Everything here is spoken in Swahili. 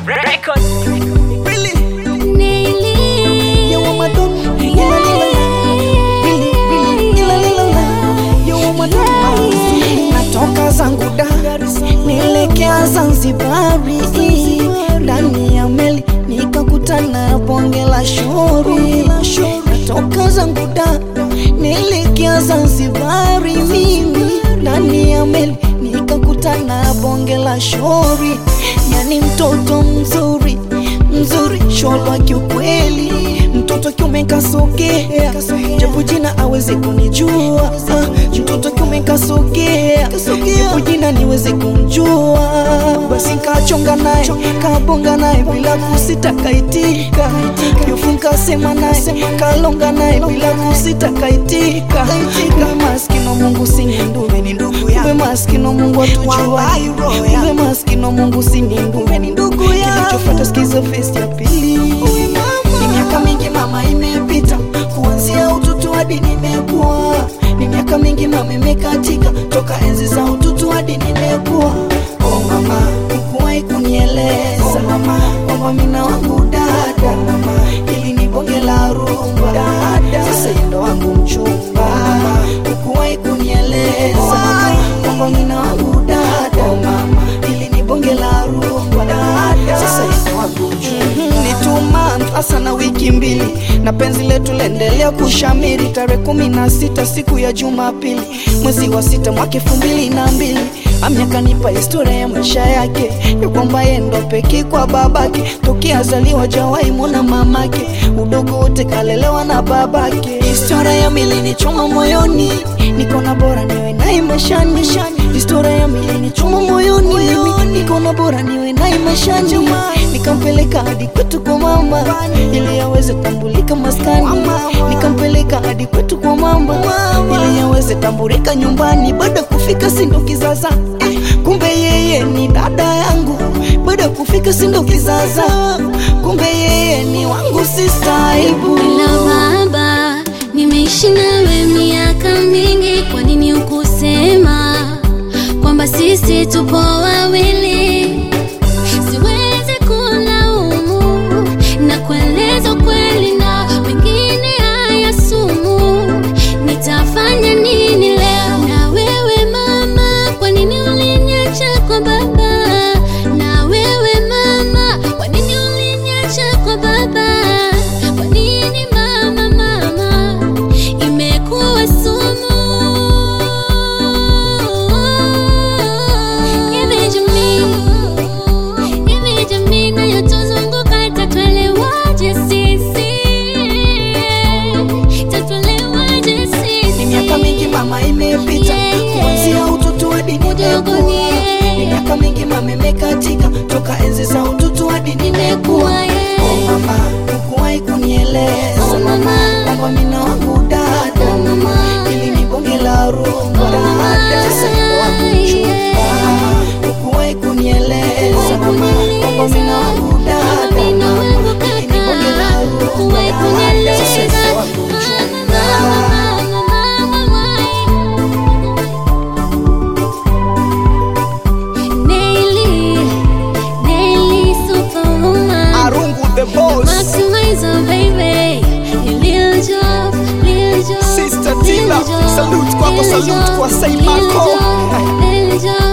Records. Really? Neili. You want my dog? Ila lila la. Really, really, ila lila la. You want my dog? Natoka zangu da nielekea Zanzibari, ndani ya meli nikakutana na bonge la shori. Natoka zangu da nielekea Zanzibari, mimi ndani ya meli nikakutana na bonge la shori, yani mtoto mzuri mzuri sholwa kiukweli, mtoto kiume kasogea, japo jina aweze kunijua. Ah, mtoto kiume kasogea, japo jina niweze kumjua. Basi nkachonga naye kabonga naye bila kusita, kaitika yofu nkasema naye kalonga naye bila kusita, kaitika kumbe maskini wa Mungu sini ndugu, kumbe maskini wa Mungu atujua, kumbe maskini wa Mungu sini ndugu, kilichofuata sikiza face ya pili. Ni miaka mingi mama imepita, kuanzia utoto hadi nimekuwa. Ni miaka mingi mama imekatika, toka enzi za utoto hadi nimekuwa. Oh mama, hukuwahi kunieleza mama kwamba mina wangu dada mama, ili ni bonge la rumba dada, sasa yeye ndo wangu mchumba mama, hukuwahi kunieleza mama kwamba mina wangu dada mama, ili ni bonge la rumba dada, sasa yeye ndo wangu mchumba ni two months hasa na wiki mbili na penzi letu laendelea kushamiri tarehe kumi na sita siku ya jumapili mwezi wa sita mwaka elfu mbili na mbili amya kanipa historia ya maisha yake ya kwamba yeye ndo pekee kwa babake tokea azaliwa jawai mwona mamake udogo wote kalelewa na babake historia ya mili ni choma moyoni nikona bora niwe naye maishani historia ya mili ni choma moyoni mimi nikona bora niwe naye maishani nikampeleka hadi kwetu kwa mama ili aweze tambulika maskani nikampeleka hadi kwetu kwa mama ili aweze tambulika nyumbani baada ya kufika sindo kizaza eh, kumbe yeye ni dada yangu baada ya kufika sindo kizaza kumbe yeye ni wangu sistaibu Ila baba, nimeishi nawe miaka mingi, kwa nini ukusema kwamba sisi tupo wawili? Siwezi kulaumu na kueleza ukweli, na mengine haya sumu. Nitafanya nini leo na wewe mama? Kwa nini uliniacha kwa baba? Na wewe mama, kwa nini uliniacha kwa baba? Kwa nini mama, mama, imekuwa sumu? Hivi jamii, hivi jamii inayotuzunguka itatuelewaje sisi? Itatuelewaje sisi? ni miaka mingi mama imepita kuanzia utoto hadi nimekuwa ni miaka mingi mama imekatika toka enzi za utoto hadi nimekuwa oh mama hukuwahi kunieleza Oh, mama. kwamba mina wangu dada Oh, mama. ili ni bonge la rumba Oh, mama. dada sasa ndo wangu mchumba mama hukuwahi kunieleza mama kwamba mina wangu dada Mina mama wangu ili ni bonge la kaka, rumba hukuwahi dada sasa kunieleza. ndo wangu mchumba Daily, daily superwoman. Arungu the boss. Maximizer, baby. Lil Job, Lil Job, Sister Lil Tila, Job, salute kwako, Lil salute Job, kwa Say Lil Marco. Job, Lil Job,